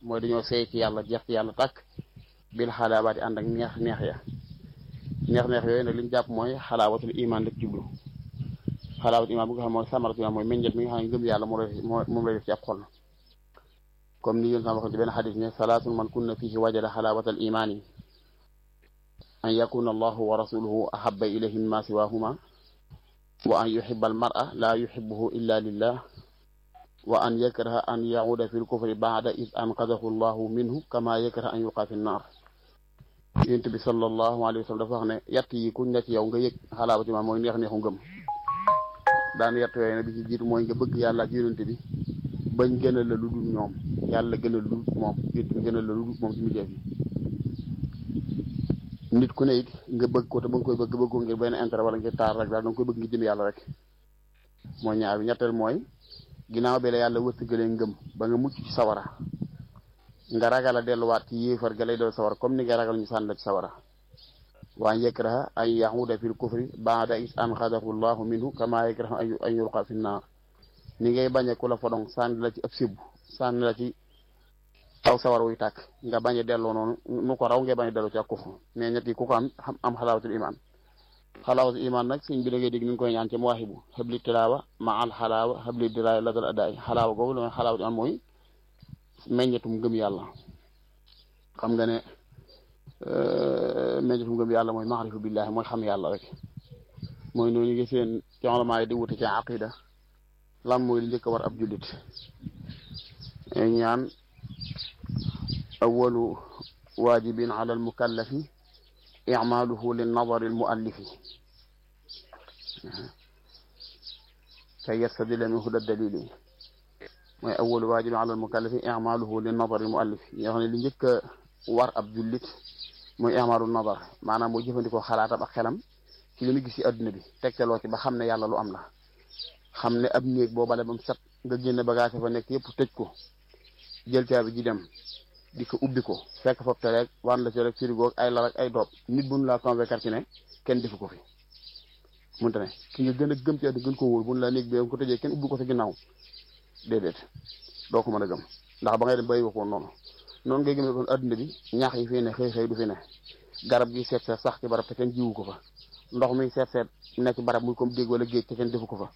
mooy dañoo seey ci yàlla jeex ci yàlla tàkk bil xalaawaati ànd ak neex neex ya neex neex yooyu nag li ñu jàpp mooy xalaawatul iman la jublu xalaawatul iman bu nga xam mooy samaratul iman mooy meññet mi nga xam ne ngëm yàlla moo lay moom lay def ci ab xol comme ni yéen sama waxoon ci benn xadis ne salaasun man kunna fihi wajada xalaawatal imaani an yakuna allahu wa rasuluhu ahabba ilayhi mimma siwahuma wa an yuhibba almar'a la yuhibbuhu illa lillah wa an yakraha an yauda fi lkufri baada id anqadahu allahu minhu kama yakraha an yuqa fi nnar yonent bi sallallahu alayhi wa sallam dafa wax ne yatt yi kuñ ne ci yow nga yëg xalaawati ma mooy neex neexu ngëm daan yatt yooyu ne bi ci jiitu mooy nga bëgg yàlla ak yonent bi bañ gënal la lu dul ñoom yàlla gënal lu dul moom yonent bi gënal la lu dul moom ci mujjee bi nit ku ne it nga bëgg ko te ba nga koy bëgg bëgg ko ngir benn intérêt wala ngir taar rek daal da nga koy bëgg ngir jëm yàlla rek mooy ñaar bi ñetteel mooy ginnaaw bi la yàlla wërsëgalee ngëm ba nga mucc ci sawara nga ragal a delluwaat ci yéefar ga lay doon sawara comme ni nga ragal ñu sànni la ci sawara waa yakraha an yahuda fil kufri baada is anqadahu llahu minhu kama yakraha an yulqa fi naar ni ngay bañe ku la fodong sànni la ci ëpp sibbu sànni la ci aw sawar wuy tàkk nga bañ a delloo noonu nu ko raw ngay bañ a delloo ci ak kufru mais ñett yi ku ko am am xalaawatul iman xalaawatul iman nag sëñ bi da ngay dégg ni ngi koy ñaan ci mawaahibu xabli tilaawa ma al xalaawa xabli diraaya ladal adaay xalaawa googu la mooy xalaawatul iman mooy meññetum gëm yàlla xam nga ne meññetum gëm yàlla mooy maarifu billahi mooy xam yàlla rek mooy noonu ngi seen ci ulamaa yi di wute ci aqida lan mooy li njëkk a war ab jullit ñaan awalu waajibin ala almukallafi icmaaluhu linnadari almuallifi kay yastadilla min huda dalili mooy awalu waajibin ala almukallafi icmaaluhu linnadari almuallifi yoo xam ne li njëkk a war ab jullit mooy icmaalu nadar maanaam mooy jëfandikoo xalaatam ak xelam ci li mu gis ci adduna bi tegtaloo ci ba xam ne yàlla lu am la xam ne ab néeg boo bale ba mu set nga génne bagage fa nekk yëpp tëj ko jël caabi ji dem di ko ubbi ko fekk foofu te rek wan la ci rek frigo ay lal ak ay doob nit bu nu laa convaincre ci ne kenn defu ko fi munte ne ki nga gën a gëm ci àdduna gën ko wóor bu nu la néeg bi ko tëjee kenn ubbi ko sa ginnaaw déedéet doo ko mën a gëm ndax ba ngay dem bàyyi ko noonu noonu ngay gëm kon adduna bi ñax yi fii ne xëy xëy du fi ne garab gi seet seet sax ci barab te kenn jiwu ko fa ndox mi seet seet nekk barab muy comme dégg wala géej te kenn defu ko fa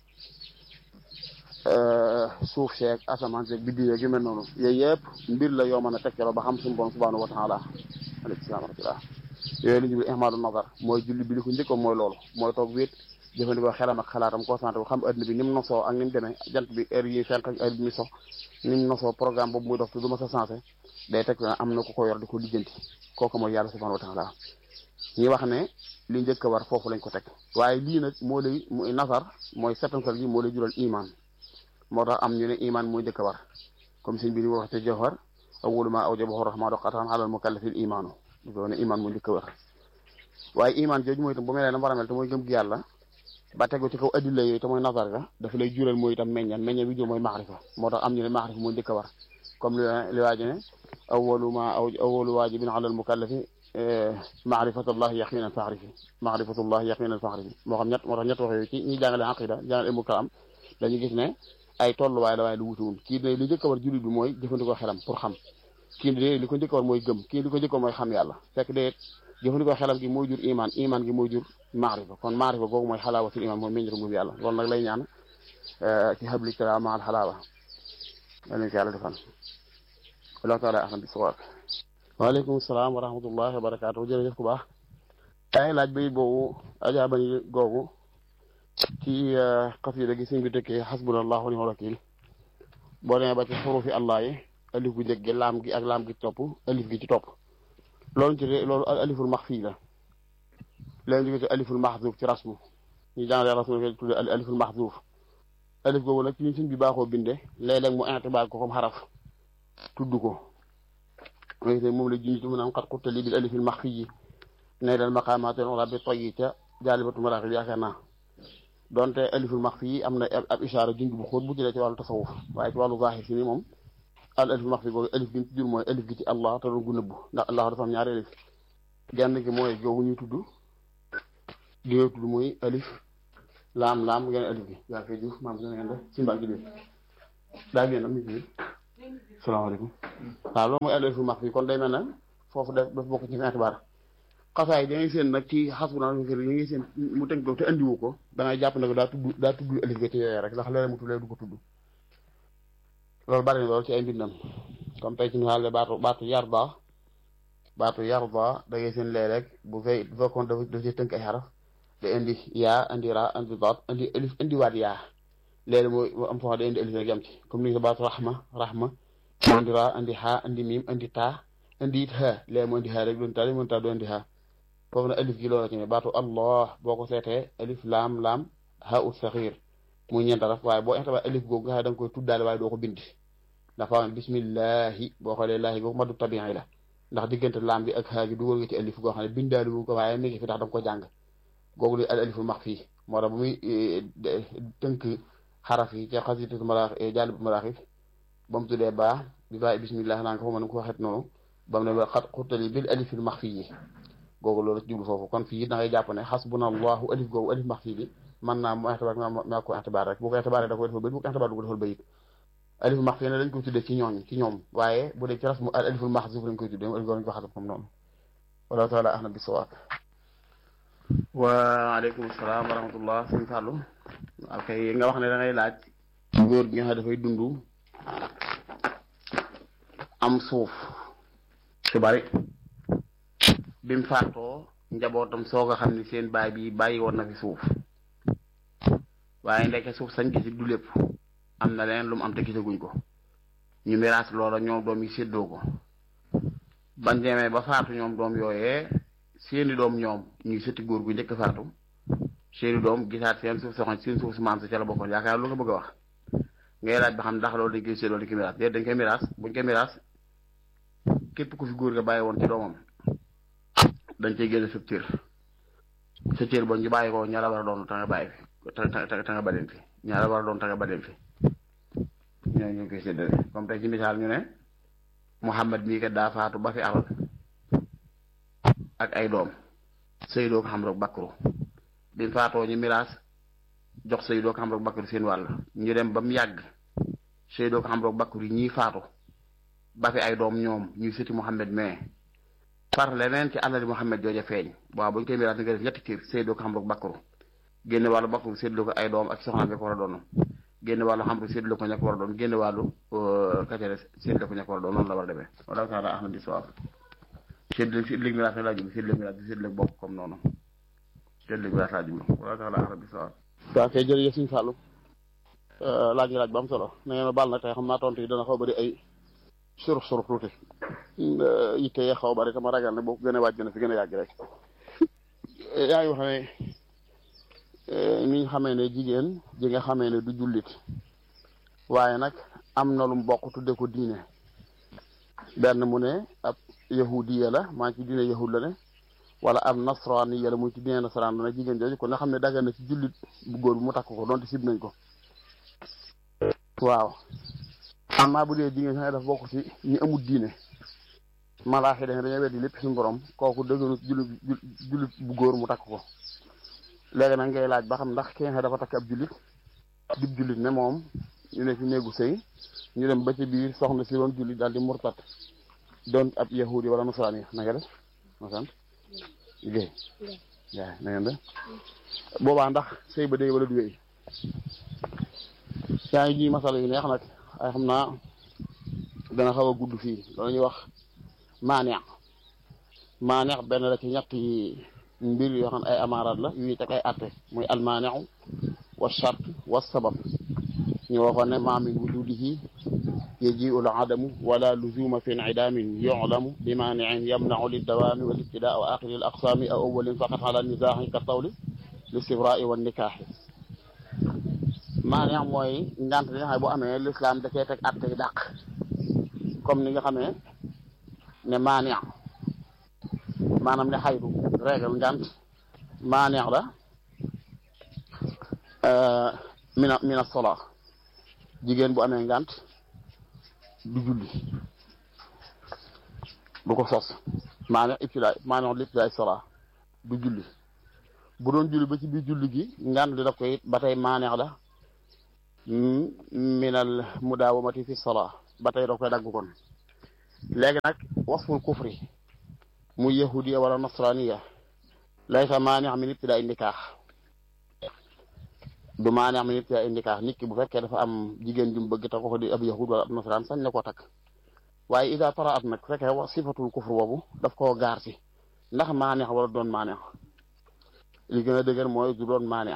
suuf seeg asamaan seeg biddi yeeg yu mel noonu yooyu yëpp mbir la yoo mën a tegtaloo ba xam suñu borom subhanahu wa taala aleykum salaam wa rahmatullah yooyu la ñu ihmaadu nazar mooy julli bi li ko njëkkoon mooy loolu mooy toog wéet jëfandikoo xelam ak xalaatam concentré bu xam adduna bi ni mu nosoo ak ni mu demee jant bi heure yi fenk ak heure bi mi sox ni mu nosoo programme boobu muy dox te du ma sa sensé day teg na am na ku ko yor di ko lijjanti kooku mooy yàlla subhanahu wa taala ñi wax ne li njëkk a war foofu lañ ko teg waaye lii nag moo lay muy nazar mooy setantal gi moo lay jural iman moo tax am ñu ne iman mooy njëkk a war comme sëñ bi ni wax te jawhar awwalu ma awjabahu rahmanu qatan ala al mukallafil imaanu do ne iman mooy njëkk a war waaye iman jooju mooy itam bu mel ne na war a mel te mooy gëm gi yàlla ba tegu ci kaw addilla yooyu te mooy nazar ga dafa lay jural mooy itam meññan meññan bi jur mooy maarifa moo tax am ñu ne maarifa mooy njëkk a war comme li li waaji ne awwalu ma aw awwalu waajibin ala al mukallafi maarifatullahi yaqinan faxrifi maarifatullahi yaqinan faxrifi moo xam ñett moo tax ñett wax yooyu ci ñi jàngale aqida jàngale ilmu kalam dañu gis ne ay tolluwaay la waaye lu wutuwul kii ne li njëkk a war jullit bi mooy jëfandikoo xelam pour xam kii ne li ko njëkk a war mooy gëm kii li ko njëkk a war mooy xam yàlla fekk de jëfandikoo xelam gi mooy jur iman iman gi mooy jur maarifa kon maarifa googu mooy xalaawatul iman mooy meññatu ngëm yàlla loolu nag lay ñaan ci xabli tala ma al xalaawa yàlla ko yàlla defal wallahu taala ahlam bi sawaab waaleykum salaam wa rahmatullahi wa barakaatu jërëjëf ku baax ay laaj bay boobu ajaabani googu ci xasida gi sëñ bi tëkkee xasbunallahu wa ni'mal wakiil boo demee ba ci xurufi allah yi alif gu njëkk gi laam gi ak laam gi ci topp alif gi ci topp loolu ci loolu aliful maxfi la leen jóge ci aliful maxzuuf ci rasmu ñu jàngale rasmu fi tudde aliful maxzuuf alif googu nag ci ñu sëñ bi baaxoo binde léeg-léeg mu intibaal ko comme xaraf tudd ko moom la junj mu naan xat xuttali bil alifil maxfi ne dal maqaamaatul ula bi toyyi ca jaalibatu maraaxil yaakaar naa donte aliful maxfi yi am na ab ishaara junj bu xóot bu jëlee ci wàllu tasawuf waaye ci wàllu zaahir si ni moom al aliful maxfi googu alif gi ci jur mooy alif gi ci allah te doon gu nëbbu ndax allah dafa am ñaari alif genn gi mooy googu ñuy tudd gi ngay tudd mooy alif laam laam ngeen alif gi yaa koy juuf maam gën a ngeen def si mbaa gi daa génn am ñu salaamaaleykum waaw loolu mooy alif max fi kon day mel ne foofu daf daf bokk ci fi itibaar xasaay da ngay seen nag ci xas bu naan fi yi ngay seen mu tënk ko te andiwu ko da ngay jàpp nag daa tudd daa tudd alif ga ci yooyu rek ndax leneen mu tudd du ko tudd loolu bari na loolu ci ay mbindam comme tey ci misaal baatu baatu yarda baatu yarda da ngay seen lee rek bu fay bu fekkoon dafa dafa ci tënk ay xaraf da indi yaa indi ra indi daat indi alif indiwaat yaa léegi mooy am foo xam day indi alif rek yam ci comme ni nga baatu rahma rahma indi ra indi xaa indi miim indi taa indi it xaa léegi mu indi xaa rek doon taa li mu taa doon indi xaa foofu na alif gi loolu ci ne baatu allah boo ko seetee alif laam laam xaa ut saxiir muy ñeent araf waaye boo ixtabaar alif googu nga xam da nga koy tuddaale waaye doo ko bind ndax faa bismillahi boo xoolee laahi googu madu tabiin la ndax diggante laam bi ak xaa gi dugal nga ci alif goo xam ne bindaali wu ko waaye mi ngi fi ndax da nga ko jàng googu li al aliful max fii moo tax bu muy tënk xaraf yi ca xasitatu maraax jàll bu maraaxif ba mu tuddee baa bi baa bismillah naa nga fa mën ko waxet noonu ba mu ne ba xat xurtali bil alifil max fii yi googu loolu ci jublu foofu kon fii da ngay jàpp ne xasbuna allahu alif googu alif max fii bi man naa mu ixtibaar maa ko ixtibaar rek bu ko ixtibaaree da koy defal bayit bu ko ixtibaar du ko defal bayit aliful max fii ne dañ koy tuddee ci ñooñ ci ñoom waaye bu dee ci rasmu al aliful max suuf lañ koy tuddee alif googu lañ ko xasab comme noonu wallahu taala ahna bi sawaab waaleykum salaam wa rahmatullah sëñ Fallou ok nga wax ne da ngay laaj góor gi nga xam dafay dund am suuf su bari bi mu faatoo njabootam soog a xam ni seen baay bi bàyyi woon na fi suuf waaye ndeke suuf sañ gisi du lépp am na leen lu mu am te gisaguñ ko ñu miraas loola ñoom doom yi séddoo ko ban demee ba faatu ñoom doom yooyee seeni doom ñoom ñuy sëti góor gu njëkk faatu seeni doom gisaat seen suuf soxna seen suuf su maam sa ca la bokkoon yaakaar lu nga bëgg a wax ngay laaj ba xam ndax loolu dañ koy séddoo dañ koy miraas déet dañ koy miraas buñ koy miraas képp ku fi góor nga bàyyi woon ci doomam dañ cey génne sab cër sa cër ba ñu bàyyi ko ñaara war a doon ta nga bàyyi fi ta ta nga baleen fi ñaara war a doon ta nga baleen fi ñooñu ñu ngi koy séddale comme tey ci misaal ñu ne Muhammad mii kat daa faatu ba fi alal ak ay doom Seydou ko xam rek Bakru bi mu faatoo ñu miraas jox Seydou ko xam rek Bakru seen wàll ñu dem ba mu yàgg Seydou ko xam rek Bakru yi ñii faatu ba fi ay doom ñoom ñuy sëti Muhammad mais par leneen ci alali Muhammad jooja feeñ waaw bu ñu koy miraas nga def ñetti tiir Seydou ko xam rek Bakru génne wàllu Bakru séddlu ko ay doom ak soxnaam bi ko war a doon génne wàllu xam rek séddlu ko ña ko war a doon génne wàllu kacere séddlu ko ña ko war a doon noonu la war a demee wala taala ahmad di sawab séddale séddale miraas laa jublu séddale miraas bi séddale bokk comme noonu séddale miraas laa jublu wala taala ahmad di sawab waaw kay jërëjëf suñu Fallou laaj nga laaj ba am solo na ngeen baal nag tey xam naa tontu yi dana xaw bari ay surux surux tuuti yitte yee xaw bari dama ragal ne boo ko gën a waaj dana fi gën a yàgg rek yaa ngi wax ne ni nga xamee ne jigéen ji nga xamee ne du jullit waaye nag am na lu mu bokk tudde ko diine benn mu ne ab yahudiya la maa ci diine yahud la ne wala ab nasraniya la muy ci diine nasaraan la ne jigéen jooju kon nga xam ne daggan na ci jullit bu góor bi mu takk ko donte sib nañ ko waaw amma bu dee jigéen sax dafa bokk ci ñi amul diine malaaxi dañ dañoo weddi lépp suñu borom kooku dëgganu jullit jullit bu góor mu takk ko léegi nag ngay laaj ba xam ndax ki nga dafa takk ab jullit dib jullit ne moom ñu ne fi néegu sëy ñu dem ba ci biir soxna si doon jullit daal di murtat doon ab yahudi wala nasaraan yi na nga def ma sant liggéey waaw na ngeen def boobaa ndax sëy ba day wala du wéy yaa ngi ji masala yu neex nag ay xam naa dana xaw a gudd fii loolu ñuy wax maaneex maaneex benn la ci ñetti mbir yoo xam ne ay amaaraat la yu ñuy teg ay atte muy almaaneexu wa chart wa sabab ñu waxoon ne maa min wujudihi yajiu l adamu wala luzuma fi incidaamin yuclamu bi maaniin yamnacu liddawaami wal ibtidaa wa axiri l aqsaami aw awalin faqat ala nisaaxi ka tawli listibraai wa nikaaxi maaneex mooy ngant li nga xam ne bu amee lislaam da cee teg atte yi dàq comme ni nga xamee ne maaneex maanaam ne xaydu régal ngant maaneex la mina mina sola jigéen bu amee ngant du julli du ko sos maaneex ibtidaay maaneex li ibtidaay sola du julli bu doon julli ba ci biir julli gi ngant li daf koy ba tey maaneex la minal mudaawamati fi sola ba tey da koy dagg kon léegi nag wasful kufri muy yahudiya wala nasraniya laysa maani' min ibtidaa nikaax du maani' min ibtidaa nikaax nit ki bu fekkee dafa am jigéen jum bëgg te ko di ab yahud wala ab nasraan sañ na koo takk waaye ida tara at nag fekkee wax sifatul kufr boobu daf koo gaar si ndax maani' wala doon maani' li gën a dëgër mooy du doon maani'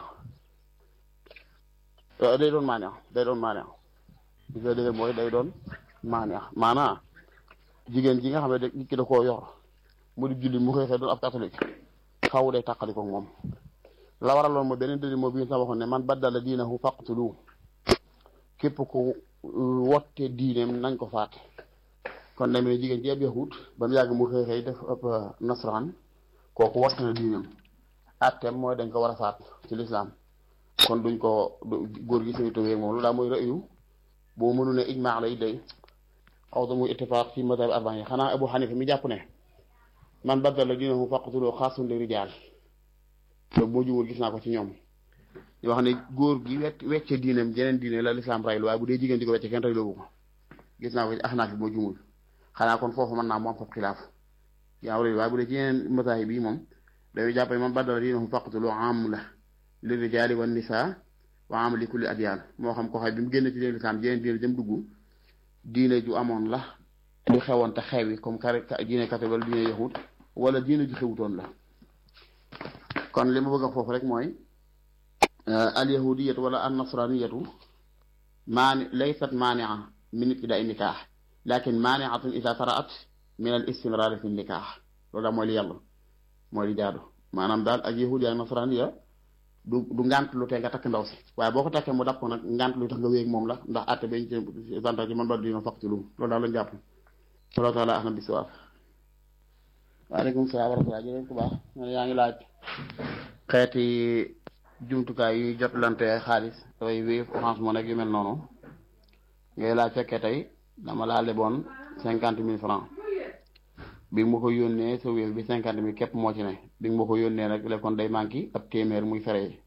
day doon maani' day doon maani' li gën a dëgër mooy day doon maani' maanaa jigéen ji nga xam ne nit ki da koo yor mu di julli mu xëy xëy doon ab catholique xaw day tàqali ko moom la waraloon mooy beneen dëli moo bi sa waxoon ne man baddala diinahu faqtulu képp ku wotte diineem nañ ko faat kon day mel ne jigéen ci ab yahut ba mu yàgg mu xëy xëy def ab nasaraan kooku wotte na diineem atteem mooy dañ ko war a faat ci lislaam kon duñ ko góor gi sañu tawee moom lu daa mooy rëyu boo mënu ne ijmaa lay day aw da muy ittifaaq fi madhab arbaa yi xanaa Abu Xanifa mi jàpp ne man baddala diinahu faqtulu xaasun li rijaal loolu boo jubóor gis naa ko ci ñoom ñu wax ne góor gi wet wecce diineem jeneen diine la lislaam raylu waaye bu dee jigéen di ko wecce kenn rayloobu ko gis naa ko ci axnaaf bi boo jumul xanaa kon foofu mën naa mu am foofu xilaaf yaa raylu waaye bu dee ci yeneen masaahib yi moom dañuy jàpp ne man baddala diinahu faqtulu am la li rijaali wa nisaa wa am li kulli adyaan moo xam ko xay bi mu génn ci leen lislaam jeneen diine jëm dugg diine ju amoon la du xewoon te xewi comme kare diine kate wala diine yahud wala diine ju xewutoon la kon li ma bëgg a foofu rek mooy al yahudiyatu wala an nasraniyatu maani laysat maania min ibtidaai nikaax lakin maaniatun ida taraat min al istimraari fi nikaax loolu daal mooy li yàlla mooy li jaadu maanaam daal ak yahudiya ak nasraniya du du ngant lu tee nga takk ndaw si waaye boo ko takkee mu dàpp ko nag ngant lu tax nga wéeg moom la ndax àtte bañ ci santa ci man ba dina faq ci lu loolu daal lañ jàpp wallahu taala ahna bisiwaab waaleykum salaam wa rahmatulah jërëjëf ku baax man yaa ngi laaj xeeti jumtukaay yuy jotlante xaalis dafay Wave Orange Money yu mel noonu ngay laaj fekkee tey dama laa leboon cinquante mille francs bi nga ma ko yónnee sa Wave bi cinquante mille képp moo ci ne bi nga ma ko yónnee rek le kon day manqué ab téeméer muy fere yi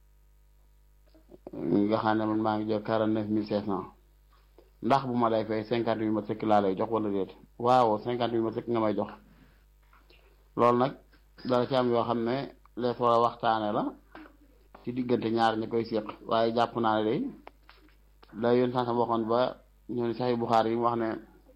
nga xam ne man maa ngi jël quarante neuf mille cinq cent ndax bu ma lay fay cinquante mille ma sëkk laa lay jox wala déet waaw cinquante mille ma sëkk nga may jox loolu nag dara ci am yoo xam ne les war a waxtaane la ci diggante ñaar ñi koy séq waaye jàpp naa ne day la yoon sansam waxoon ba ñoo ni saxi Buxaari yi mu wax ne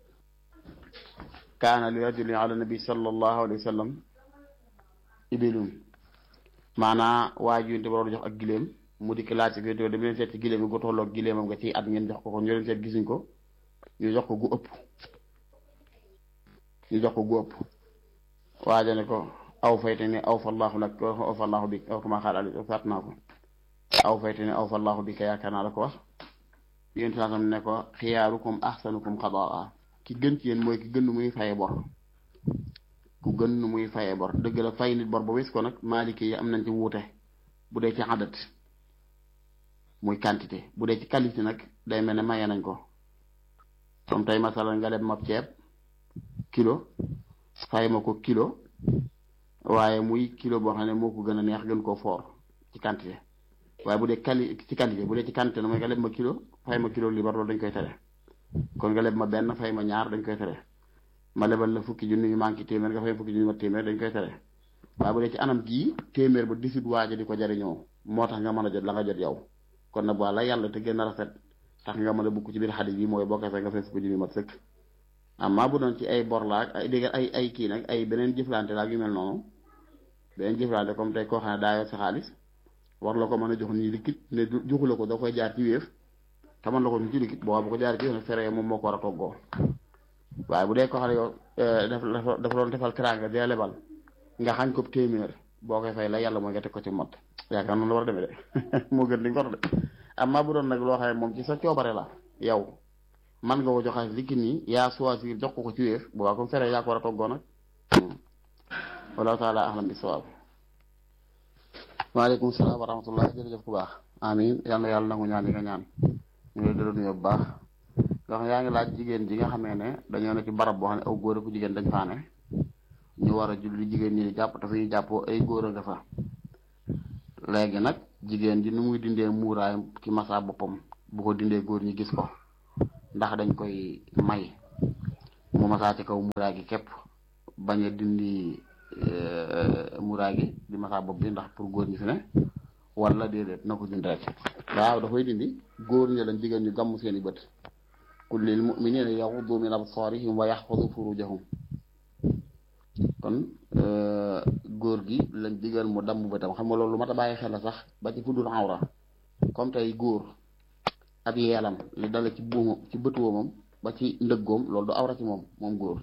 kaana li rajulin ala nabi sallallahu alayhi wa sallam ibilun maanaa waa ji yonte waroon jox ak giléem mu dikk laaj si yonte dem leen seet ci giléem yi gu tolloog giléemam nga ciy at ngeen jox ko ko ñu leen seet gisuñ ko ñu jox ko gu ëpp ñu jox ko gu ëpp waaja ne ko aw fayte ne aw fallahu lak aw fallahu bi aw kama xaal ali fàtt naa ko aw fayte ne aw fallahu bi ka yaakaar naa la ko wax yéen saasam ne ko xiyaarukum ahsanukum xadaa ki gën ci yéen mooy ki gën nu muy faye bor ku gën nu muy faye bor dëgg la fay nit bor ba wis ko nag maaliki yi am nañ ci wuute bu dee ci adat muy quantité bu dee ci qualité nag day mel ne maye nañ ko comme tey masala nga leb ma ceeb kilo fay ma ko kilo waaye muy kilo boo xam ne moo ko gën a neex gën koo foor ci quantité waaye bu dee quali ci quantité bu dee ci quantité na mooy nga leb ma kilo fay ma kilo libar loolu dañ koy tere kon nga leb ma benn fay ma ñaar dañ koy tere ma lebal la fukki junni yu manqué téeméer nga fay fukki junni ma téeméer dañ koy tere waaye bu dee ci anam gii téeméer ba disut waaja di ko jariñoo moo tax nga mën a jot la nga jot yow kon nag wala yàlla te gën a rafet tax nga mën a bukk ci biir xadis bi mooy boo koy fay nga fay fukki junni mat sëkk amma bu doon ci ay bor laag ay dégg ay ay kii nag ay beneen jëflante laag yu mel noonu beneen jëflante comme tey koo xam ne daa yor sa xaalis war la ko mën a jox nii liquide ne joxu la ko da koy jaar ci wéef te mën la ko ci liquide boo bu ko jaar ci wéef nag fere moom moo ko war a toggoo waaye bu dee ko xam ne yow dafa dafa doon defal teraanga dee lebal nga xañ ko téeméer boo koy fay la yàlla mooy nga teg ko ci mot yaakaar noonu la war a demee de moo gën di nga ko de amma bu doon nag loo xam ne moom ci sa coobare la yow man nga ko joxaat liquide nii yaa choisir jox ko ko ci wéef boobaa comme fere yaa ko war a toggoo nag wallahu taala ahlam bi sawaab waaleykum salaam wa rahmatullah jërëjëf ku baax amin yal na yàlla nangu ñaan yi nga ñaan ñu ngi dëra nuyoo bu baax nga xam yaa ngi laaj jigéen ji nga xamee ne dañoo ne ci barab boo xam ne aw góor ak jigéen dañ faa ne ñu war a julli jigéen ñi di jàpp dafa ñuy jàppoo ay góor a nga fa léegi nag jigéen ji nu muy dindee muuraay ki masa boppam bu ko dindee góor ñi gis ko ndax dañ koy may mu masaa ci kaw muraay gi képp bañ a dindi muraay gi di masaa bopp bi ndax pour góor ñi fi ne wala déedéet na ko dindi rek waaw da koy dindi góor ñi lañ digal ñu gàmm seeni bët qul lil mu'minina yaghuddu min absarihim wa yaxfadu furujahum kon góor gi lañ digal mu damm bëtam xam nga loolu lu mat a bàyyi xel la sax ba ci fuddul awra comme tey góor ak yeelam li dala ci buumam ci bët woomam ba ci ndëggoom loolu du awra ci moom moom góor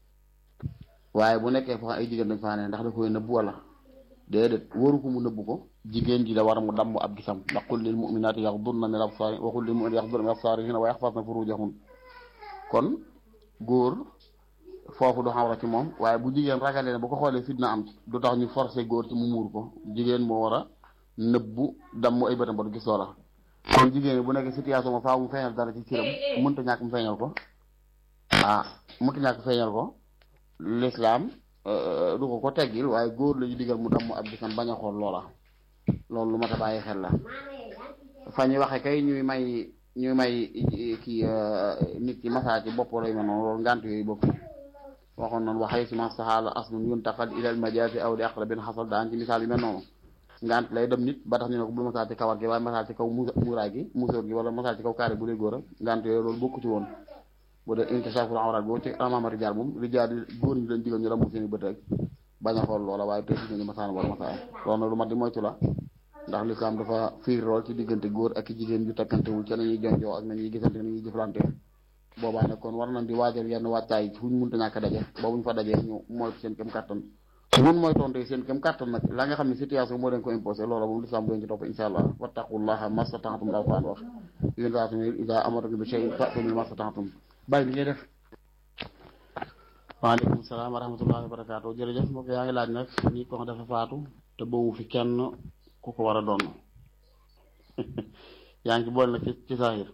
waaye bu nekkee foo ay jigéen dañ faa ne ndax da koy nëbb wala déedéet waru ko mu nëbb ko jigéen ji da war mu damm ab gisam ndax qul lil mu'minaati yaxdurna min absaari wa qul lil mu'minaati yaxdurna min absaarihinna wa yaxfazna furujahun kon góor foofu du xawra ci moom waaye bu jigéen ragalee ne bu ko xoolee fitna am ci du tax ñu forcé góor ci mu muur ko jigéen moo war a nëbbu damm ay bëtam ba du gis loola kon jigéen bu nekk situation ma faaw mu feeñal dara ci ciram mënta ñàkk mu feeñal ko ah mënta ñàkk feeñal ko l'islam du ko ko teggil waaye góor la ñu digal mu damm ab gisam bañ a xool loola loolu lu mat a bàyyi xel la fa ñuy waxe kay ñuy may ñuy may kii nit ki masaa ci bopp lay mel noonu loolu ngant yooyu bokk waxoon noonu waxee si ma saxaala aslun yuntaqal ilal majaasi aw li aqrabin xasal daan ci misaal yu mel noonu ngant lay dem nit ba tax ñu ne ko bul masaa ci kawar gi waaye masaa ci kaw muuraay gi musóor gi wala masaa ci kaw kaare bu dee góor a ngant yooyu loolu bokku ci woon bu dee inkishaaful awraat boo ci amaama rijaal moom rijaal yi góor ñi leen digal ñu damm seen i bët rek bañ a xool loola waaye tey ñu masaan war masaa loolu nag lu mat di moytu la ndax lislaam dafa fiir lool ci diggante góor ak i jigéen yu takkantewul ci nañuy jonjoo ak nañuy gisante nañuy jëflante boobaa nag kon war nañ di waajal yenn wàccaay fu ñu mënta ñàkk daje boobu ñu fa dajee ñu moytu seen kem kàttan mun mooy tonte seen kem kàttan nag la nga xam ne situation moo leen ko imposé loola moom lislaam doon ci topp insha allah wattaqullaha mastata'tum daal ko wax yéen daa tamit ida amarakum bi shay'in fa'tu min mastata'tum bàyyi li ngay def waaleykum salaam wa rahmatullahi wa barakaatu jërëjëf mbokk yaa ngi laaj nag nit ko dafa faatu te boobu fi kenn ku ko war a doon yaa ngi ci boole nag ci ci saahir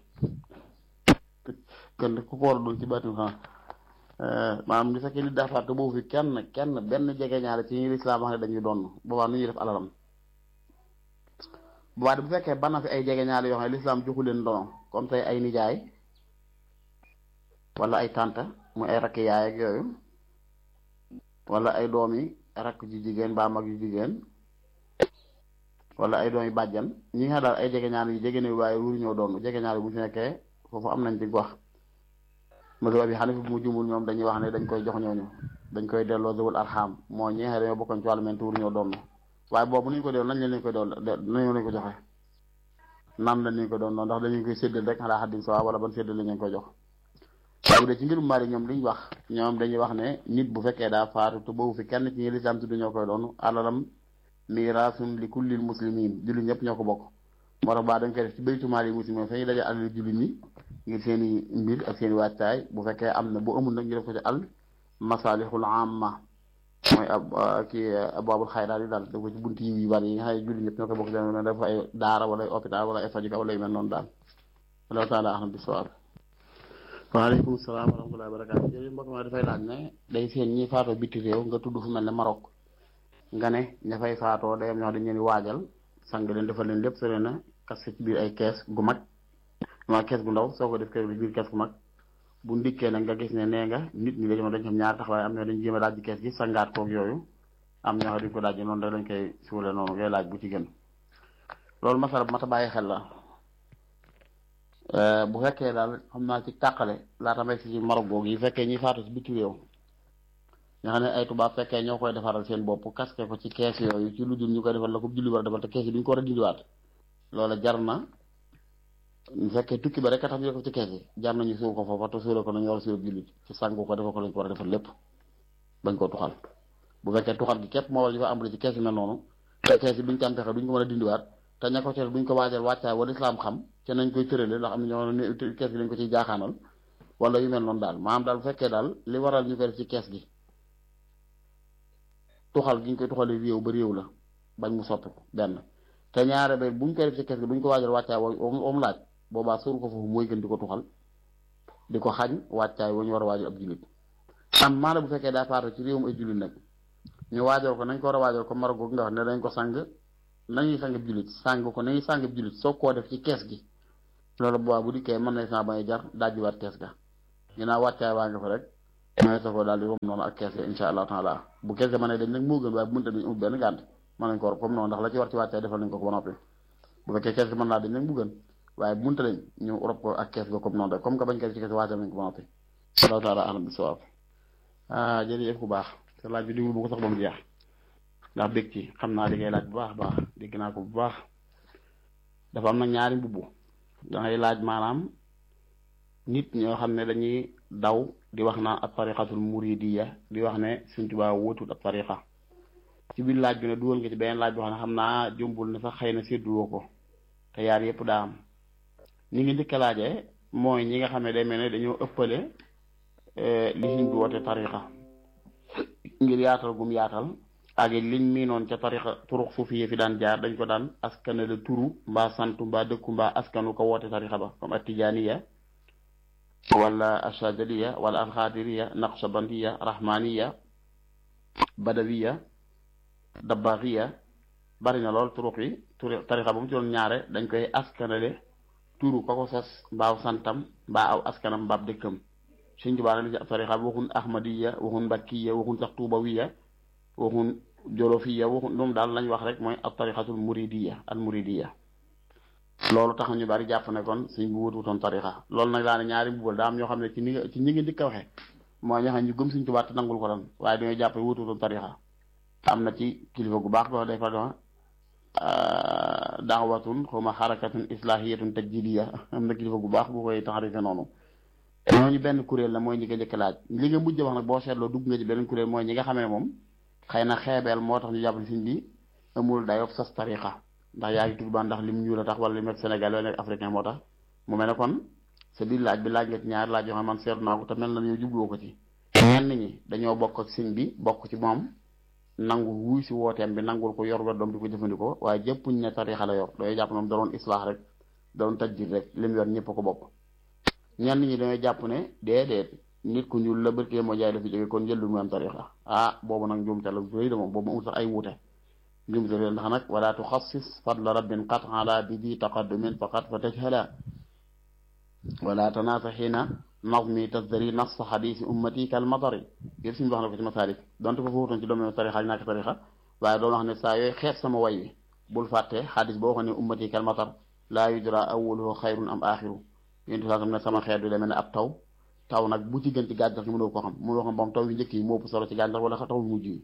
kon ku ko war a doon ci baatin xam maanaam li fekkee nit daa faatu te boobu fi kenn kenn benn jege ñaare ci ñi lislaam wax ne dañuy doon boobaa nu ñuy def alalam boobaa bu fekkee bana fi ay jege ñaare yoo xam ne lislaam joxu leen dono comme tey ay nijaay wala ay tànta muy ay rakk yaay ak yooyu wala ay doomi rakk ju jigéen ba mag ju jigéen wala ay doomi bàjjan ñi nga daal ay jege ñaare yu jege ne waaye wuru ñoo doon jege ñaare bu ñu fi nekkee foofu am nañ ci wax mazhab bi Hanafi bu mu jumul ñoom dañuy wax ne dañ koy jox ñooñu dañ koy delloo zawul arham moo ñi nga xam ne dañoo bokkoon ci wàllu mente wuru ñoo doon waaye boobu nuñ ko delloo nañ leen lañ koy doon nañu lañ ko joxe nan la ñu ko doon noonu ndax dañu koy séddal rek xalaa xaddin sawa wala ban séddal la ñu koy jox waaye bu dee ci mbirum mari ñoom liñ wax ñoom dañuy wax ne nit bu fekkee daa faatu te boobu fi kenn ci ñi lislaam tudd ñoo koy doon alalam miraasun li kullil muslimin jullit ñëpp ñoo ko bokk moo tax baa dañ koy def ci baytu maali muslimin fa ñuy daje alal jullit ñi ngir seen i mbir ak seen i waajtaay bu fekkee am na bu amul nag ñu def ko ci al masalihul amma mooy ab kii abwaabul xayraat yi daal def ko ci buntu yi yu bari yi nga xam ne jullit ñëpp ñoo koy bokk def dafa ay daara wala ay hôpital wala ay fajuka wala yu mel noonu daal allahu taala ahlam bisawaab waaleykum salaam wa rahmatullahi wa barakaatu jërëjëf mbokk ma dafay laaj ne day seen ñi faatoo biti réew nga tudd fu mel ne Maroc nga ne ña fay faatoo day am ñoo xam dañ leen di waajal sang leen defal leen lépp sore na kas ci biir ay kees gu mag ma kees gu ndaw soo ko def kees bi biir kees gu mag bu ndikkee nag nga gis ne nee nga nit ñi dañoo dañ xam ñaar taxawaay am ñoo dañ jéem a daaj kees gi sangaat koog yooyu am ñoo xam dañ ko daaj noonu rek lañ koy suule noonu ngay laaj bu ci gën loolu masala bu mat a bàyyi xel la bu fekkee daal xam naa ci tàqale laata may si ci Maroc googu yi fekkee ñi faatu ci biti réew nga xam ne ay tubaab fekkee ñoo koy defaral seen bopp kaske ko ci kees yooyu ci lu dul ñu koy defal la ko julli war a defal te kees yi duñ ko war a dindiwaat loola jar na bu fekkee tukki ba rek a tax ñu def ko ci kees yi jar nañu suul ko foofa te suule ko nañu war a suul jullit ci sàngu ko defal ko lañ ko war a defal lépp bañ koo tuxal bu fekkee tuxal gi képp moo war ñu fa ambali ci kees yi mel noonu te kees yi duñ ci am pexe duñ ko mën a dindiwaat te ña ko teel duñ ko waajal wàccaay wala islam xam te nañ koy tërale ndax am na ñoo ne kees gi dañ ko ciy jaaxaanal wala yu mel noonu daal maanaam daal bu fekkee daal li waral ñu koy def ci kees gi tuxal gi ñu koy tuxalee réew ba réew la bañ mu soppi ko benn te ñaare ba buñ koy def ci kees gi duñ ko waajal wàccaay wa mu laaj boobaa suur ko foofu mooy gën di ko tuxal di ko xañ wàccaay wa ñu war a waajal ab jullit am maanaam bu fekkee daa faatu ci réewum ay jullit nag ñu waajal ko nañ ko war a waajal ko Maroc googu nga wax ne dañ ko sang nañuy sangab jullit sang ko nañuy sangab jullit soo koo def ci kees gi loolu boobaa bu dikkee mën na saa bañ a jar dajjiwaat kees ga ginnaaw wàccaay waa nga fa rek mooy sa ko daal di wom noonu ak kees ga insha allahu taala bu kees ga mën a dañ nag moo gën waaye bu mënta dañ ut benn gànt mën nañ ko war comme noonu ndax la ci war ci wàccaay defal nañ ko ko ba noppi bu fekkee kees ga mën naa dañ nag mu gën waaye bu mënta dañ ñu rob ko ak kees ga comme noonu rek comme que bañ kees ci kees wàccal nañ ko ba noppi allahu taala alam bi sawaab ah jërëjëf bu baax te laaj bi digul bu ko sax ba mu jeex ndax bég ci xam naa li ngay laaj bu baax baax dégg naa ko bu baax dafa am na ñaari mbubb dangay laaj maanaam nit ñoo xam ne dañuy daw di wax naan ab tariqatul muridiya di wax ne Sëñ Tuubaa wóotul ab tariqa ci biir laaj bi ne dugal nga ci beneen laaj boo xam ne xam naa jumbul ne sax xëy na sédduwoo ko te yaar yëpp daa am ni ngi njëkk a laajee mooy ñi nga xam ne day mel ne dañoo ëppale li Sëñ bi woote tariqa ngir yaatal gum yaatal ak liñ miinoon ca tariqa turux suufi fi daan jaar dañ ko daan askanale turu mbaa santu mbaa dëkku mbaa askanu ko woote tariqa ba comme attijaaniya wala ashadaliya wala alxaadiriya naqshabandiya rahmaniya badawiya dabbaaxiya bari na lool turux yi turu tariqa ba mu ci doon ñaare dañ koy askanale turu ka ko sos mbaaw santam mbaa aw askanam mbaab dëkkam Sëñ Tuubaa na ci ab tariqa bi waxun ahmadiya waxun mbakkiya waxun sax tuubawiya waxun jolofiya waxun moom daal lañ wax rek mooy ab tariqatul muridiya al muridiya loolu tax ñu bari jàpp ne kon suñ bu wututoon tariqa loolu nag daane ñaari mbubal daa am ñoo xam ne ci ni nga ci ñi ngi njëkk a waxee mooy ñoo xam ne ñu gëm Sëñ Tuubaa te nangul ko doon waaye dañoo jàpp ne wututoon tariqa am na ci kilifa gu baax boo day fa doon daawatun xawma xarakatun islahiyatun tajdidiya am na kilifa gu baax bu koy taxarife noonu ñooñu benn kuréel la mooy ñi nga njëkk laaj li nga mujj wax nag boo seetloo dugg nga ci beneen kuréel mooy ñi nga xamee moom xëy na xeebeel moo tax ñu jàpp ne Sëñ bi amul dayob sas tariqa ndax yaa ngi tudd ba ndax lim ñuul a tax wala li nekk Sénégal wala nekk africain moo tax mu mel ne kon sa biir laaj bi laaj nga ci ñaari laaj yoo xam man seetlu naa ko te mel na yow jubluwoo ko ci ñenn ñi dañoo bokk ak Sëñ bi bokk ci moom nangu wuy si wooteem bi nangul ko yor ba doom di ko jëfandikoo waaye jëppuñ ne tarixa la yor dooy jàpp moom da doon islaax rek da doon tajjid rek lim yor ñëpp ko bokk ñenn ñi dañoo jàpp ne déedéet nit ku ñuul la bërkee moo jaay la fi jóge kon jël lu mu am tarixa ah boobu nag njuumte la rëy de moom boobu amul sax ay wuute njuumte la ndax nag wala tuxassis fadla rabbin qat ala bi di taqaddumin faqat fa tajhala wala tanaasa xiina nazmi tasdari nas xadisi ummati kal matari yëpp suñu wax na ko ci masaalik donte foofu wutoon ci domaine tarixa ak ñàkk tarixa waaye doon wax ne saa yooyu xeet sama way wi bul fàtte xadis boo xam ne ummati kal matar laa yudra awwaluhu xayrun am axiru yéntu saa sam ne sama xeet bi demee ne ab taw taw nag bu ci gën ci gàncax gi mënoo ko xam mënoo xam bam taw yu njëkk yi moo ëpp solo ci gàncax wala taw yu mujj yi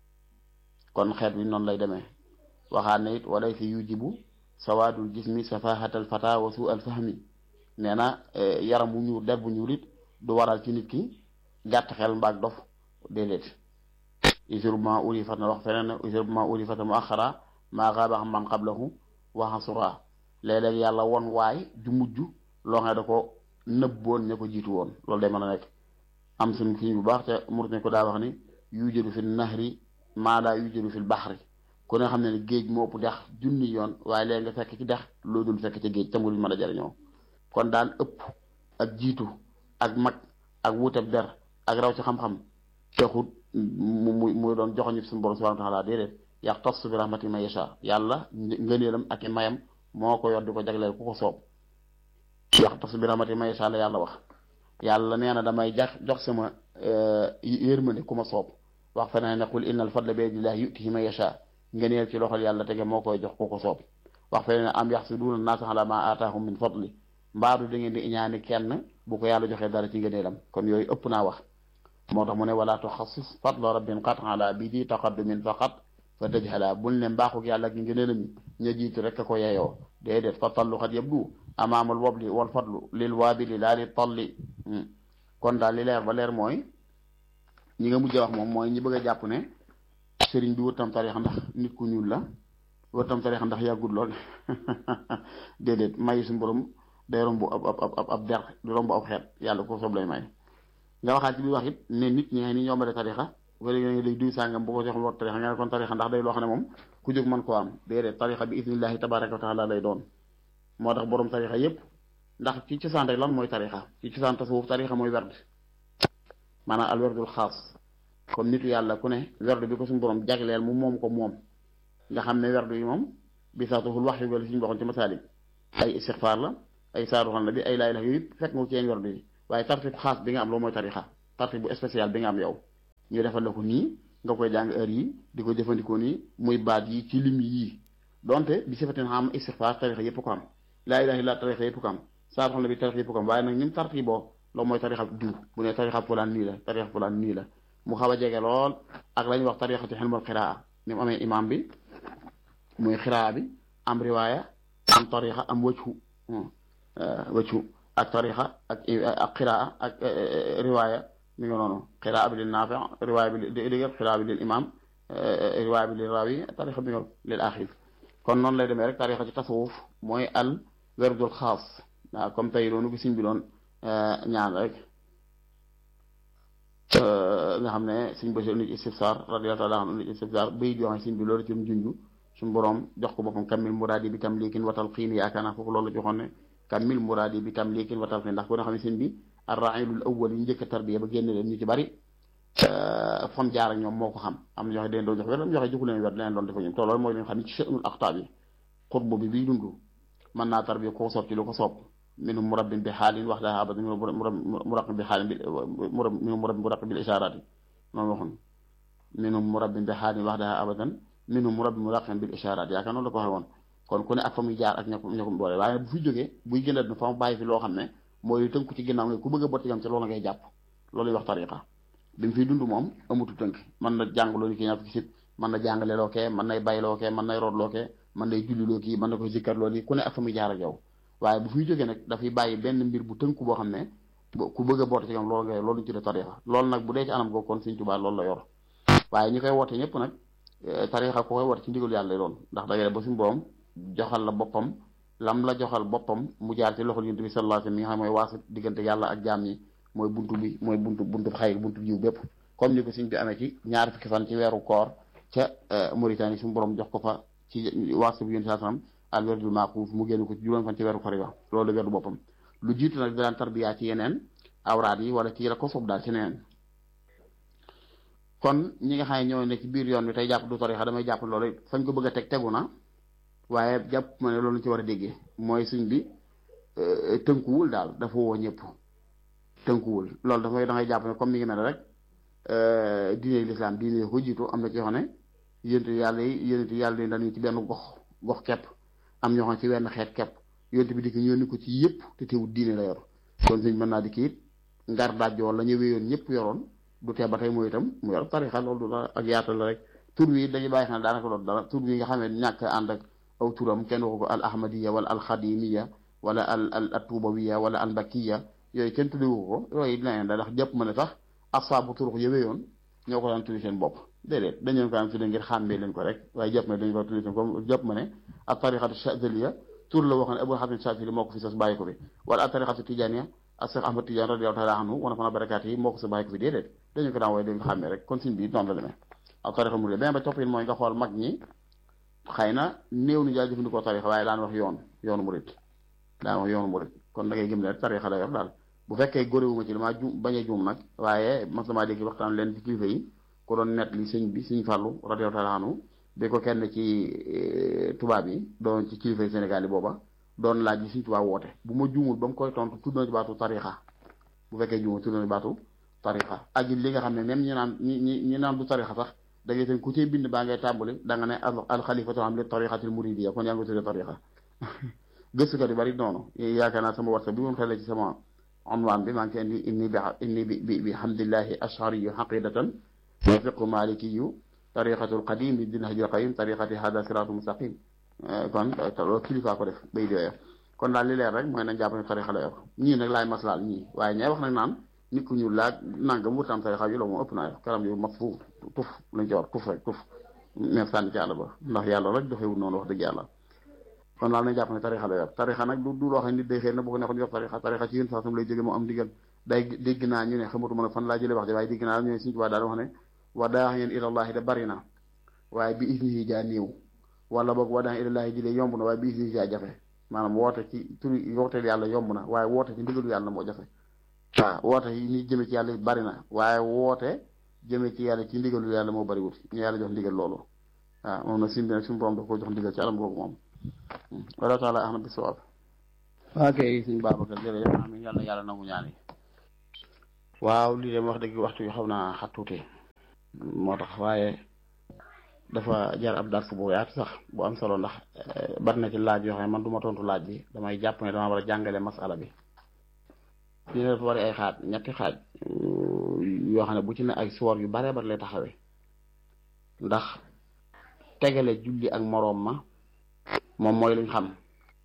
kon xeet bi noonu lay demee waxaat ne it walay fi yujibu sawaadul jismi safahatal fata wa su al fahmi nee na yaram bu ñuul der bu ñuul it du waral ci nit ki gàtt xel mbaag dof déedéet usurbement uri fat na wax feneen ne usurbement uri fata mu axara maa xaaba xam man xablahu waxa sura léeg-léeg yàlla won waay ju mujj loo xam ne da ko nëbboon ña ko jiitu woon loolu day mën a nekk am suñ fi bu baax te mur ne ko daa wax ni yujadu fi nahri maa laa yujadu fi baxri ku ne xam ne ne géej moo ëpp dex junni yoon waaye léegi nga fekk ci dex loo dul fekk ci géej te mu mën a jariñoo kon daal ëpp ak jiitu ak mag ak wuteb der ak raw ci xam-xam texut mu mu muy doon joxoñu suñu borom subhanahu wa taala déedéet yax tas bi rahmati ma yasha yàlla ngëneelam ak i mayam moo ko yor di ko jagleel ku ko soob yax tas bi rahmati ma yasha la yàlla wax yàlla nee na damay jax jox sama yërmande ku ma soob wax feneen ne qul innal fadla bi yadillahi yutihi ma yasha ngëneel ci loxol yàlla tege moo koy jox ku ko soob wax feneen ne am yaxsuduuna naasa ala ma aataahum min fadli mbaadu da ngeen di iñaani kenn bu ko yàlla joxee dara ci ngëneelam kon yooyu ëpp naa wax moo tax mu ne wala tuxassis fadla rabbin qat ala bi di taqaddumin faqat fa tajhala bul ne mbaaxuk yàlla gi ngëneelam yi ña jiitu rek a ko yeyoo déedéet fa tallu xat yabdu amaamul wabli wal fadlu lil waabili laa li talli kon daal li leer ba leer mooy ñi nga mujj wax moom mooy ñi bëgg a jàpp ne sëriñ bi wërtam tarixa ndax nit ku ñuul la wërtam tarixa ndax yàggut lool déedéet may suñu borom day romb ab ab ab ab der di romb ab xeet yàlla ko soob lay may nga waxaat ci biir wax it ne nit ñi nga ni ñoom la tarixa wala nga léegi duy sàngam bu ko jox war tarixa nga ne kon tarixa ndax day loo xam ne moom ku jóg mën koo am déedéet tarixa bi isnillahi tabaraka wa taala lay doon moo tax borom tarixa yépp ndax ci cosaan rek lan mooy tarixa ci cosaan tasawuf tarixa mooy werd maanaam al werdul xaas comme nitu yàlla ku ne werd bi ko suñu borom jagleel mu moom ko moom nga xam ne werd yi moom bisaatuhul wax yu wala suñu waxoon ci masaalik ay istixfaar la ay saaru xan la bi ay laay la yooyu yëpp fekk nga ci yeen yor bi waaye tartib xaas bi nga am loolu mooy tarixa tartib bu spécial bi nga am yow ñu defal la ko nii nga koy jàng heure yi di ko jëfandikoo nii muy baat yi ci lim yii donte bi sifatin xam istixfaar tarixa yëpp ko am laa ilaaha illa tarixa yëpp ko am saaru xan la bi tarixa yëpp ko am waaye nag ñun tartiboo loolu mooy tarixa diw bu ne tarixa fulaan nii la tarixa fulaan nii la mu xaw a jege lool ak la ñuy wax tarixatu xilmul xiraa ni mu amee imam bi muy xiraa bi am riwaaya am tarixa am wëccu wëccu ak tarixa ak ak xiraa ak riwaaya mi ngi noonu xiraa bi lil naafi riwaaya bi li li xiraa bi lil imam riwaaya bi lil raawi tarixa bi nga lil axir kon noonu lay demee rek tarixa ci tasawuf mooy al werdul xaas waaw comme tey doonu bi siñ bi doon ñaan rek nga xam ne suñ basi nit istifsar radiyallahu taala anhu nit istifsar bay joxe siñ bi loolu ci mu junju suñu borom jox ko boppam kammil muraadi bi tam liikin watal xiin yaakaar naa foofu loolu la joxoon ne kammil muraadi bi tam liikin watal xiin ndax ko nga xam ne siñ bi arrailul awwal yi njëkk a tarbiya ba génn leen ñu ci bari fam jaar ak ñoom moo ko xam am na ñoo xam ne doon jox wér am ñoo xam ne joxu leen wér leen doon defa ñoom te loolu mooy leen xam ne ci sënul axtaab yi xutbu bi biy dund mën naa tarbiya ko soob ci lu ko soob minhum murabbin bi xaalin wax daa abada minhum murabbin bi xaalin bi minhum murabbin murabbin bil ishaaraati noonu waxoon minhum murabbin bi xaalin wax daa abadan minhum murabbin murabbin bil ishaaraat yaakaar noonu la ko waxee woon kon ku ne ak fa muy jaar ak ña ko ña ko boole waaye bu fi jógee buy gën a fa mu bàyyi fi loo xam ne mooy tënku ci ginnaaw nga ku bëgg a botti gam ci loolu ngay jàpp loolu wax tariqa bi mu fiy dund moom amutu tënk mën na jàng loolu ki ñaar fukki sit mën na jàngale loo kee mën nay bay loo kee mën nay root loo kee mën nay julli loo kii mën na ko zikkar loolu ku ne ak fa muy jaar ak yow waaye bu fiy jógee nag dafay bàyyi benn mbir bu tënku boo xam ne ku bëgg a boote ci kam loolu nga loolu ñu tuddee tarixa loolu nag bu dee ci anam googu kon Sëñ Tuubaa loolu la yor waaye ñi koy woote ñëpp nag tarixa ko koy woote ci ndigal yàlla doon ndax da ngay ba suñu borom joxal la boppam lam la joxal boppam mu jaar ci loxol Yonent bi sallallahu alayhi wasallam mi nga xam mooy waasu diggante yàlla ak jaam ñi mooy buntu bi mooy buntu buntu xayr buntu jiw bépp comme ni ko Sëñ bi amee ci ñaar fukki fan ci weeru koor ca Mauritanie suñu borom jox ko fa ci waasu bi Yonent sallallahu alayhi wasallam al werdul maaxuuf mu génn ko ci juróom fan ci weeru koor wax loolu werdu boppam lu jiitu nag daan tarbiya ci yeneen awraat yi wala ci la ko soob daal ci neneen kon ñi nga xam ne ñoo ne ci biir yoon bi tey jàpp du tarixa damay jàpp loolu fañ ko bëgg a teg tegu na waaye jàpp ma ne loolu ci war a déggee mooy suñ bi tënkuwul daal dafa woo ñëpp tënkuwul loolu dafay da ngay jàpp ne comme mi ngi mel rek diine lislaam diine ko jiitu am na ci yoo xam ne yéntu yàlla yi yéntu yàlla yi dañuy ci benn gox gox kepp am ñoo xam ci wenn xeet kepp yonte bi di ko yónni ko ci yëpp te teewul diine la yor kon sëñ mën naa di kii it ngar dajjoo la ñu wéyoon ñëpp yoroon du tee ba tey mooy itam mu yor tarixa loolu du la ak yaatal la rek tur wi dañuy bàyyi xel daanaka loolu dara tur wi nga xam ne ñàkk ànd ak aw turam kenn waxu ko al ahmadiya wala al xadimiya wala al al atubawiya wala al mbakiya yooyu kenn tuddewu ko yooyu dina da ndax jëpp ma ne sax asaabu turux ya wéyoon ñoo ko daan tuddi seen bopp déedéet dañ leen ko daan tudde ngir xàmmee leen ko rek waaye jëpp ma ne dañu ko tuddi seen comme jëpp ma ne ak tarixatu chazaliya tur la waxoon ne Abul Hasan Chazali moo ko fi sos bàyyi ko fi wala ak tarixatu tijaniya ak Cheikh Ahmad Tidiane radiyallahu taala anhu wana fana barakaat yi moo ko sa bàyyi ko fi déedéet dañu ko daan wooye dañu ko xàmmee rek kon suñ bi noonu la demee ak tarixa murid beneen ba toppin mooy nga xool mag ñi xëy na néew ni jaay jëfandikoo tarixa waaye daan wax yoon yoonu murid daan wax yoonu murid kon da ngay gëm ne rek tarixa la yor daal bu fekkee góorewuma ci damaa juum bañ a juum nag waaye mas damaa dégg waxtaan leen ci kilifa yi ku doon net li sëñ bi sëñ Fàllu radiyallahu taala anhu bi ko kenn ci tubaab yi doon ci kilifa yi Sénégal yi booba doon laaj bi sëñ tubaab woote bu ma juumul ba mu koy tontu tudd na ci baatu tarixa bu fekkee juumul tudd na ci baatu tarixa ak li nga xam ne même ñi naan ñi ñi ñi naan du tarixa sax da ngay seen ku cee bind baa ngay tàmbali da nga ne al xalifatu am li tarixatil muridiyya kon yaa ngi ko tuddee tarixa gëstukat yu bari noonu yaakaar naa sama whatsapp bi moom xelee ci sama onwaan bi maa ngi indi inni bi inni bi bi bi hamdillahi ashariyu xaqidatan wa fiqu malikiyu tariqatul qadim bi din hajul qayyim tariqati hada siratu mustaqim kon loolu kilifa ko def bay di kon daal li leer rek mooy nañ jàpp ne tariqa la yor ñii nag laay maslaal ñii waaye ñay wax nag naan nit ku ñu laaj nangam wurtam tariqa yu loolu moom ëpp naa yor karam yu mag fu tuf lañ ci war tuf rek tuf mais sànni ci àll ba ndax yàlla rek doxewul noonu wax dëgg yàlla kon daal nañ jàpp ne tarixa la yor tarixa nag du du loo xam ne nit day xëy na bu ko neexoon yor tarixa tarixa ci yéen saa sam lay jóge moo am digal day dégg naa ñu ne xamatuma nag fan laa jëlee wax ji waaye dégg naa ñu ne suñu tubaab daal wax ne wa daa yéen ilallahi da bari na waaye bi isnihi jaa néew wala boog wa daa ilallahi ji de yomb na waaye bi isnihi jaa jafe maanaam woote ci turi wooteel yàlla yomb na waaye woote ci ndigalu yàlla moo jafe waaw woote yi ni jëme ci yàlla bari na waaye woote jëme ci yàlla ci ndigalu yàlla moo bari wut ñu yàlla jox ndigal loolu waaw moom nag sim bi nag suñu borom daf ko jox ndigal ci alam googu moom wala taala ahmad bi sawaab waa kay suñ Babacar jërëjëf amiin yàlla na yàlla nangu ñaan yi waaw lii dem wax dëgg waxtu yu xaw naa xat tuuti moo tax waaye dafa jar ab dars bu yaatu sax bu am solo ndax bari na ci laaj yoo xam ne man du ma tontu laaj bi damay jàpp ne dama war a jàngale masala bi fii ne dafa bari ay xaaj ñetti xaaj yoo xam ne bu ci ne ay soor yu baree bari lay taxawee ndax tegale julli ak moroom ma moom mooy luñ xam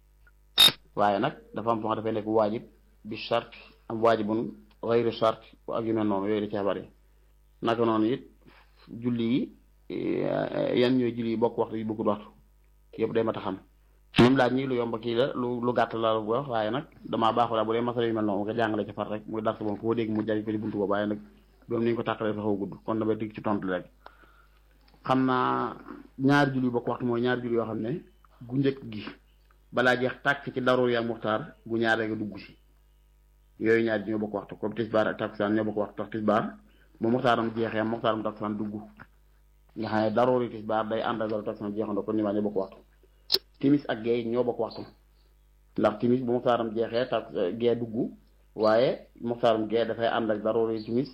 waaye nag dafa am foo xam dafay nekk waajib bi chart am waajibun xayru chart ak yu mel noonu yooyu da cee bari naka noonu it julli yi yan ñooy julli yi bokk waxtu yi bokkul waxtu yëpp day mat a xam moom laaj ñi lu yomb kii la lu lu gàtt la bu wax waaye nag damaa baaxu la bu dee masala yu mel noonu nga jàngale ci far rek muy dars moom koo dégg mu jariñ ko ci buntu boobu waaye nag doom ni ñu ko tàqalee fa xaw gudd kon damay digg ci tontu rek xam naa ñaari julli bokk waxtu mooy ñaari julli yoo xam ne gu njëkk gi balaa jeex tàkk ci daruur yaa muxtaar gu ñaaree nga dugg si yooyu ñaari ji ñoo bokk waxtu comme tisbaar ak takkusaan ñoo bokk waxtu tax tisbaar bu muxtaaram jeexee muxtaaram takkusaan dugg nga xam ne daruur yi tisbaar day ànd ak daruur takkusaan jeexandoo kon ñi ñoo bokk waxtu timis ak gee ñoo bokk waxtu ndax timis bu muxtaaram jeexee tak gee dugg waaye muxtaaram gee dafay ànd ak daruur yi timis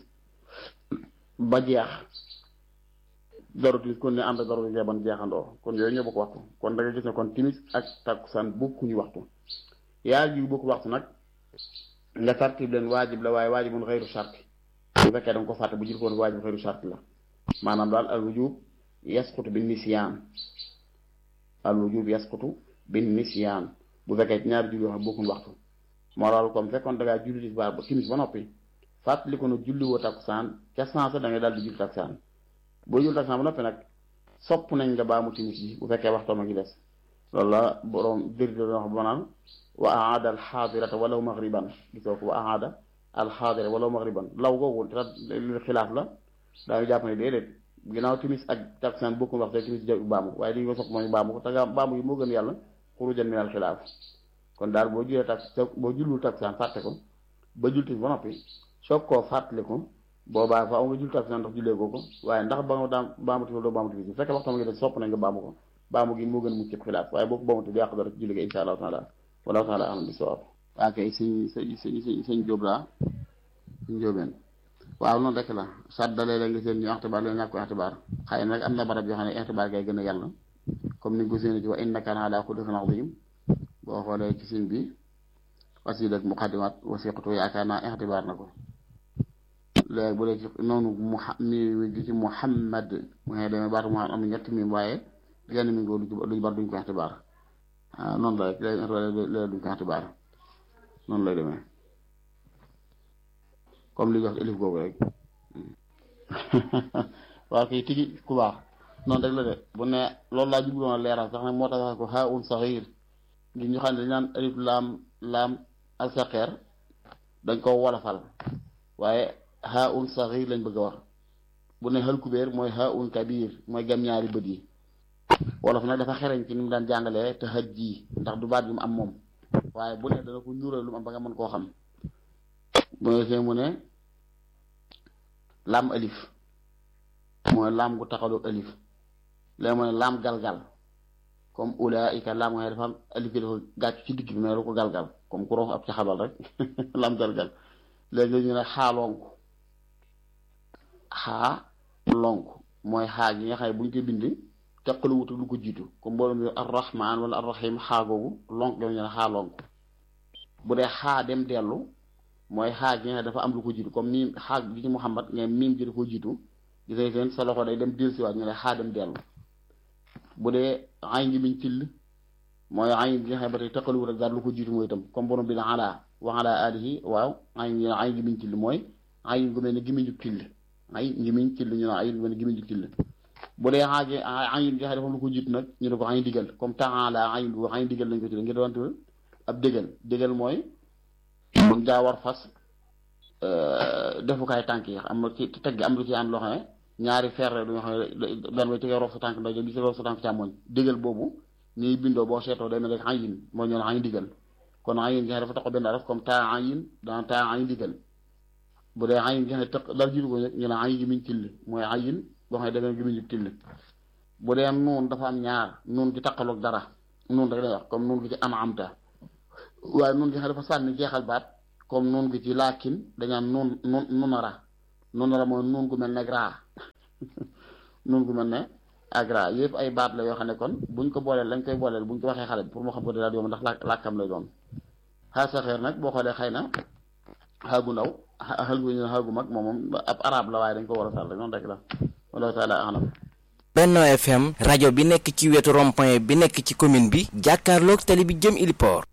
ba jeex daru timis kon ne ànd ak daru gee ban jeexandoo kon yooyu ñoo bokk waxtu kon da nga gis ne kon timis ak takkusaan bokkuñu waxtu yaa ji bokku waxtu nag nga tartib leen waajib la waaye waajibun xëyru sart bu fekkee da nga ko fàtte bu jël ko woon waajib xëyru sart la maanaam daal al wujub yasqutu bin nisyaan al wujub yasqutu bin nisyaan bu fekkee ñaari julli yoo xam bokkuñu waxtu moo loolu comme fekkoon da ngaa julli tisbaar ba timis ba noppi fàttali ko ne julli woo takkusaan ca sens da ngay daal di julli takkusaan boo jul takkusaan ba noppi nag sopp nañ nga baamu timis bi bu fekkee waxtoom a ngi des loolu la borom dëri doon wax ba naan wa aada al xaadirata walaw maghriban gisoo ko wa aada al xaadira walaw maghriban law googu te li xilaaf la daañu jàpp ne déedéet ginnaaw timis ak takkusaan bokkul waxtu timis ja baamu waaye li ñu ko sopp mooy baamu ko te nga baamu yi moo gën yàlla xurujan min al xilaaf kon daal boo julee tak boo jullul takkusaan fàtte ko ba jul timis ba noppi soog koo fàttali ko boobaa faaw nga jul takkusaan ndax jullee ko ko waaye ndax ba nga daam baamu timis doo baamu timis bu fekkee waxtu ma ngi des sopp nañ nga baamu ko baamu gi moo gën a mucc ci xilaaf waaye boo ko baamu du yàq dara ci julli ga insha allahu taala wallahu taala alam bi sawab waa kay sëñ sëñ sëñ sëñ sëñ Jóob laa sëñ Jóobeen waaw noonu rek la saddalee la nga seen ñu ixtibaar leen ñàkk ko ixtibaar xëy na nag am na barab yoo xam ne ixtibaar gay gën a yàlla comme ni nga ko séenee ci wa innaka ala xuluqin azim boo xoolee ci sëñ bi wasiila ak muqaddimaat wasiqatu yaakaar naa ixtibaar na ko léegi bu dee ci noonu mu mi gi ci Muhammad mu ngi demee baatu mu am ñetti mi waaye genn mi ngoo luñ bar duñ ko ixtibaar waaw noonu la rek léeg duñ ko ixtibaar noonu lay demee comme li wax elif googu rek waaw kay tigi ku baax noonu rek la de bu ne loolu laa jubloon a leeral sax nag moo tax wax ko haa un saxiir ngir ñu xam ne dañ naan alif laam laam ak saqeer dañ ko wolofal waaye haa un saxiir lañ bëgg a wax bu ne xal kubéer mooy haa un kabiir mooy gam ñaari bët yi wolof nag dafa xereñ ci ni mu daan jàngalee te xaj ji ndax du baat bi mu am moom waaye bu ne dana ko ñuural lu mu am ba nga mën koo xam bu ne mu ne laam alif mooy laam gu taxaloo alif léegi mu ne laam galgal comme ulaika laam nga dafa am alif gi dafa gàcc ci digg bi mais lu ko galgal comme ku roof ab ca xabal rek laam galgal léegi ñu ne xaa lonk xaa lonk mooy xaa gi nga xam ne bu ñu koy bind teqalu wutu lu ko jiitu comme boo doon arrahman wala arrahim xaa googu lonk ga ñu ne xaa lonk bu dee xaa dem dellu mooy xaa gi nga dafa am lu ko jiitu comme miim xaa gi ci Muhammad nga miim ji da ko jiitu gis nga seen sa loxo day dem dellu siwaat ñu ne xaa dem dellu bu dee ay ngi miñ till mooy ay gi nga xam ne ba tey teqaluwut ak daal lu ko jiitu mooy itam comme borom bi na ala wa ala alihi waaw ay ngi ay ngi miñ till mooy ay ngi mel ne gimiñu till ay ngi miñ till ñu ne ay ngi mel ne gimiñu till bu dee xaage ay gi nga xam ne dafa lu ko jiitu nag ñu ne ko ay digal comme taala ay bu ay digal lañ ko tuddee ngir doon ab dégal dégal mooy buñ daa war fas defukaay tànk yi am ci teg am lu ci am loo xam ne ñaari ferre du nga xam ne benn way tegee roof sa tànk ndax bi si roof sa tànk càmmoñ dégal boobu ñuy bindoo boo seetoo day mel rek ayin moo ñu ne ayin digal kon ayin gi nga dafa taxaw benn araf comme taa ayin dans taa ayin digal bu dee ayin gi nga tëq dal jiitu ko ñu ne ayin gi miñ till mooy ayin boo xam ne da nga gi miñ till bu dee nuun dafa am ñaar nuun gi taqaloog dara nuun rek lay wax comme nuun gi ci am amta waaye nun gi xam dafa sànni jeexal baat comme nun gi ci laakin dañaan nun nun nunara nunara mooy nun gu mel ne raa nun gu mel ne ak raa yëpp ay baat la yoo xam ne kon buñ ko booleel lañ koy booleel buñ ko waxee xale bi pour moo xam ko daal yomb ndax làkk làkkam lay doon xaa saxeer nag boo xoolee xëy na xaagu ndaw xaagu ñu xaagu mag moom moom ab arab la waaye dañ ko war a sàll rek noonu rek la wallahu taala alam Benno FM rajo bi nekk ci wetu rond-point bi nekk ci commune bi jàkkaarloog tali bi jëm Iliport